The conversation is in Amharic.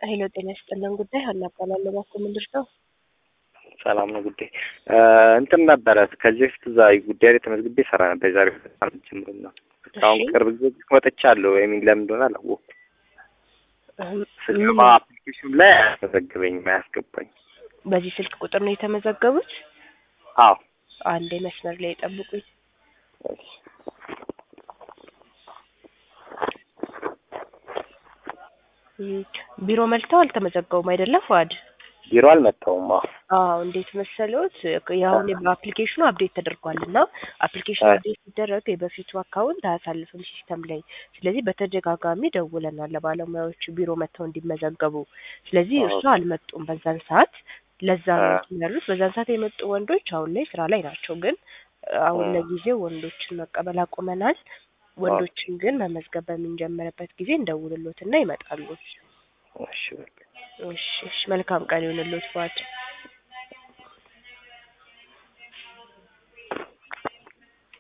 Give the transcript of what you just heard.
ሄሎ ጤና ይስጥልን ጉዳይ ሀና እባላለሁ። እባክዎ ምንድን ነው? ሰላም ነው ጉዳይ እንትን ነበረ ከዚህ በፊት እዛ ጉዳይ ላይ ተመዝግቤ ሰራ ነበር። የዛሬ ሳምንት ጀምሮ ነው። አሁን እሺ። ቅርብ ጊዜ ወጥቻለሁ። የሚን ለምን እንደሆነ አላወቅኩም። እህም፣ ስገባ ምን- አፕሊኬሽኑ ላይ አያስመዘግበኝም፣ አያስገባኝ። በዚህ ስልክ ቁጥር ነው የተመዘገቡት? አዎ አንዴ መስመር ላይ ጠብቁኝ። እሺ። እም፣ ቢሮ መልተው አልተመዘገቡም አይደለም ፏድ? ቢሮ አልመጣሁም። አዎ አዎ እንዴት መሰሎት? ያሁን በአፕሊኬሽኑ አፕዴት ተደርጓል እና አፕሊኬሽኑ አይ። አፕዴት ሲደረግ የበፊቱ አካውንት አያሳልፍም ሲስተም ላይ። ስለዚህ በተደጋጋሚ ደውለናል ለባለሙያዎቹ ቢሮ መጥተው እንዲመዘገቡ። ስለዚህ እርሱ ኦኬ። አልመጡም በዛን ሰዓት። ለዛ ነው አ- እንትን ያሉት። በዛን ሰዓት የመጡ ወንዶች አሁን ላይ ስራ ላይ ናቸው። ግን አሁን አ- ለጊዜው ወንዶችን መቀበል አቁመናል። ወንዶችን ግን መመዝገብ በምንጀምርበት ጊዜ እንደውልሎትና ይመጣሉ። እሺ በቃ እሺ፣ እሺ። መልካም ቀን ይሁንልዎት ፏድ።